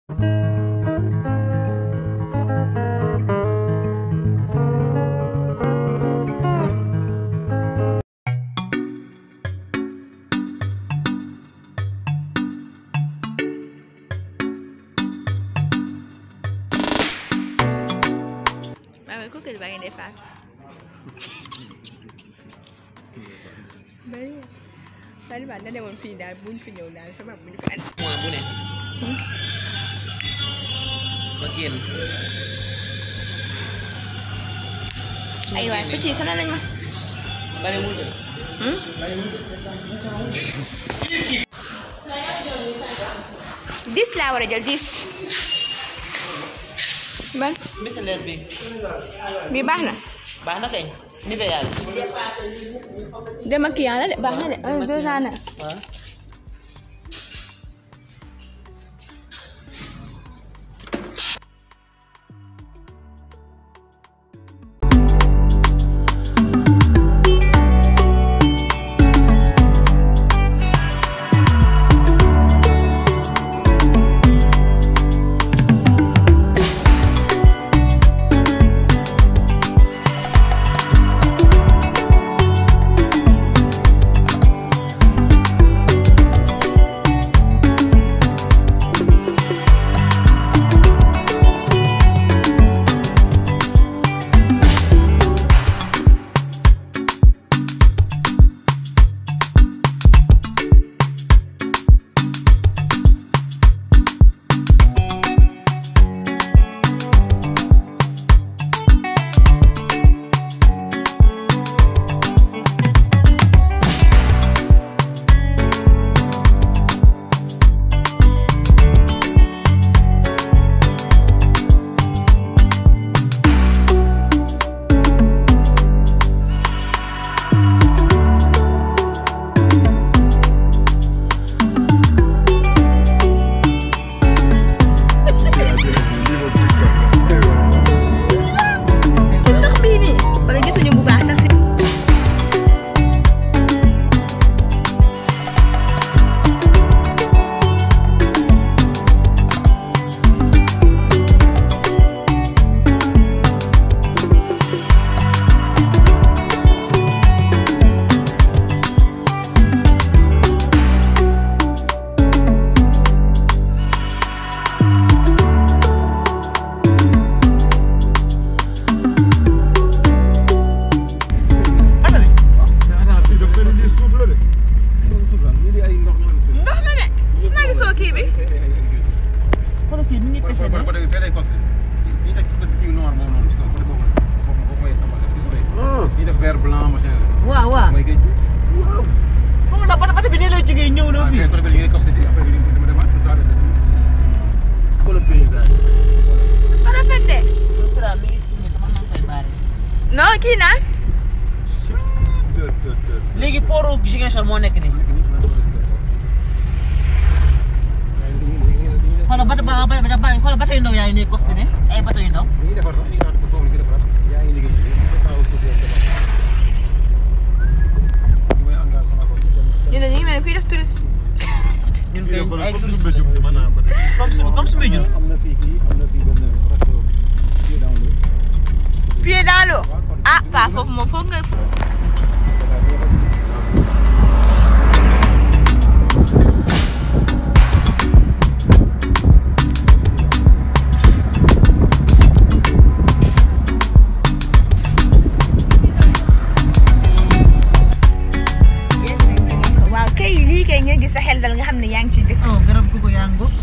waaw kooku baa ngi defaat bari bari ba na demoon fii daal buñ fi ñëw daal sama buñ fi andi mois bu ne ma génn ay waay picc yi sonal nañ ma bariwul de Hmm? dix laa war a jël dix ban miseleer bi bi baax na baax na kañ Nivea bi dem ak kii la de baax na de un deux ans na waaw ci ndox bii nii wala gisuñu bu baax sax fi ndox na de maa ngi soo kii bi xoolal kii mi ngi pêché de côté bi fee lay costé fii teg ci bët kii noir boobu noonu ci kaw côté boobu foofu foofu mooy tàmbali gis nga fii def vert blanc machin waaw waaw mooy géej gi waaw xam nga bata bata bi nii lay jógee ñëw na fii fii côté bi li ngay costé fii après bi dama demaat pour traversé xoolal paysage dafa rafet de Sira mi ngi filmé sama nang koy baare non kii naa léegi pooru Ziguinchor moo nekk nii xoolal bata ba ba ba ba xoolal bata yu ndaw yaa ngi nii costé ne ay bata yu ndaw li ñuy defar sax li ñuy naan foofu la ñuy defaraat yaa ngi liggéey ci lii ñu taxaw suuf yow defar li mooy engagé sama ko ci seen ñu ne ñu ngi mel ni kuy def tourisme ñun kay ay comme su comme su muy jur am na fii kii am na fii benn resto pied dans l'eau pied dans l'eau ah pas foofu moom foog nga waaw kay lii kay nga gis sa xel dal nga xam ne yaa ngi ci dëkk oh garab gu ko yaa ngo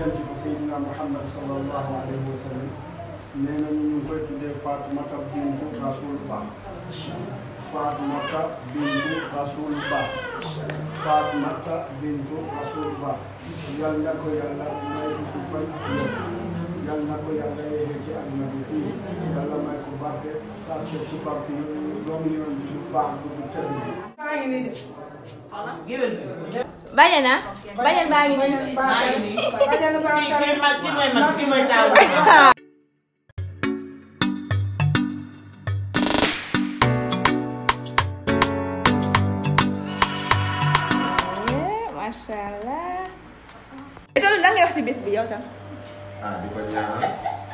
denc ko Seydina Muhammad sallallahu alayhi wa sallam nee nañu ñu ngi koy tuddee Faatumata bintu Rasulullah Faatumata bintu Rasulullah Faatumata bintu Rasulullah yal na ko yàlla may ko fi fan yal na ko yàlla yeexee ci àdduna bi fii yàlla may ko barke parce que ci barke doomu yoon bi bu baax bu bu tëdd bi Bajana bajan baa ngi nii. kii mag kii mooy mag kii mooy taawu. Masha Allah. Itu lan ngay wax ci bis bi yow tam. ah di ko ñaanal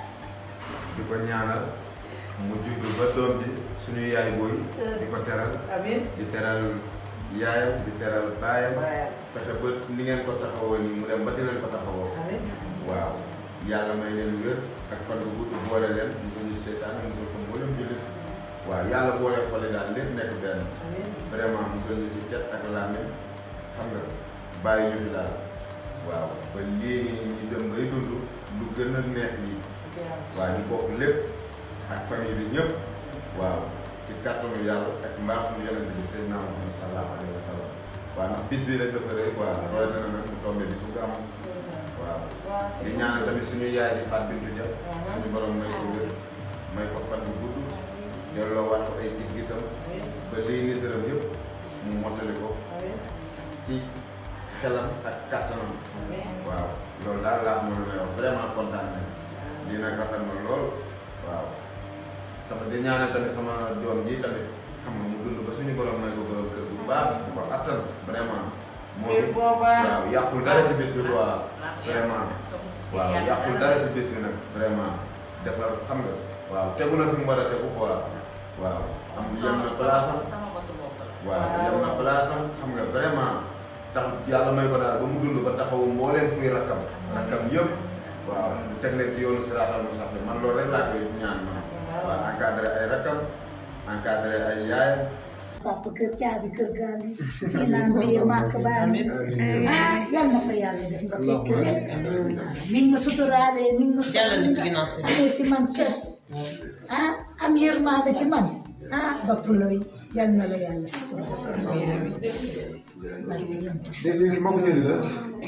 di ko ñaanal mu judd ba doom ji suñu yaay booy di ko teral amiin. di teral yaayam di teral baayam Baayam. fexe ba ni ngeen ko taxawoo nii mu dem ba di leen ko taxawoo amiin. waaw yàlla may leen wér ak fan bu gudd boole leen musuñu seetaan musul ko mboolem jullit waaw yàlla boole xole daal lépp nekk benn amiin. vraiment musul ñu ci cet ak làmmiñ xam nga bàyyi ñu fi daal waaw ba lii nii ñu dem bay dund lu gën a neex lii waaw ñu bokk lépp ak famille bi ñëpp waaw ci kàttanu yàlla ak mbaaxu yonent bi Seydina Muhammad sallallahu alayhi wa sallam waaw ndax bis bi rek dafa rëy quoi rawatina nag mu tombé bi su gàmm waaw di ñaanal tamit suñu yaay di Fatou Bintou Dia suñu borom may ko wér may ko fan bu gudd delloo waat ko ay gis-gisam ba lii nisaram yëpp mu mottali ko ci xelam ak kàttanam waaw loolu daal laa amoon lu may wax vraiment kontaan nañ lii nag rafet na lool waaw sama di ñaanal tamit sama doom ji tamit xam nga mu dund ba suñu borom may ko borom kër bu baax bu ko attan vraiment moo Kër booba. waaw yàqul dara ci bis bi quoi vraiment waaw yàqul dara ci bis bi nag vraiment defar xam nga waaw tegu na fi mu war a tegu quoi waaw am yem na place am sama bosu bopp la. waaw yem na place am xam nga vraiment tax yàlla may ko daal ba mu dund ba taxawu mbooleem kuy rakkam rakkam yëpp waaw mu teg leen ci yoonu siraatal mustaqim man loolu rek laa koy ñaan man waaw encadré ay rakkam encadré ay yaayam papa kër caabi kër gaa ngi kii naan biir màkk baa ngi ah yal na ko yàlla def nga fekk lépp mi ngi ma suturaalee mi ngi ma Jàllale ci ginnaaw si. amee si man ces ah am yërmaande ci man ah bopp looy yal na la yàlla suturaale barke yonent bi.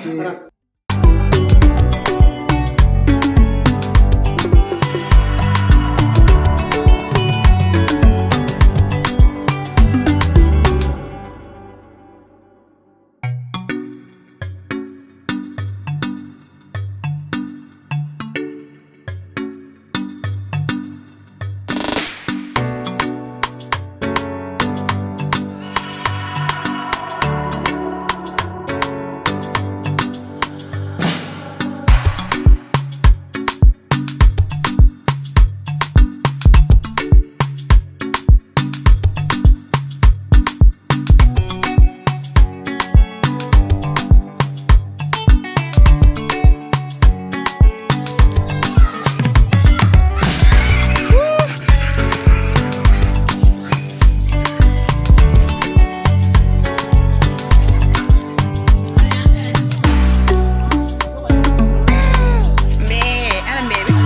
Mais ana mbee bi.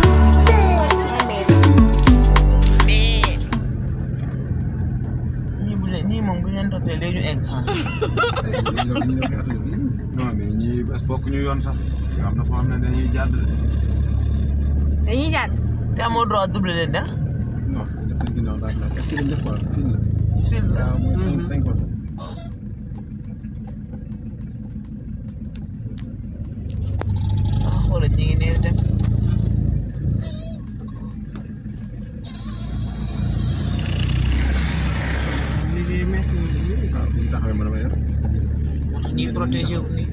Mais ñii bu leen ñii moom bu ñu leen toppee léegi ñu egg ah. non mais ñii bés bokk ñu yoon sax yoo xam ne foo xam ne dañuy jàdd dañuy jàdd. te amoo droit double leen de. non def seen ginnaaw daal la est-ce que dañ def quoi fii la fil la. waaw mooy cinq cinq oto ah xoolal ñi ngi nii dem. waaw bu ñu taxawee mën a may def ñii protégé wu nii.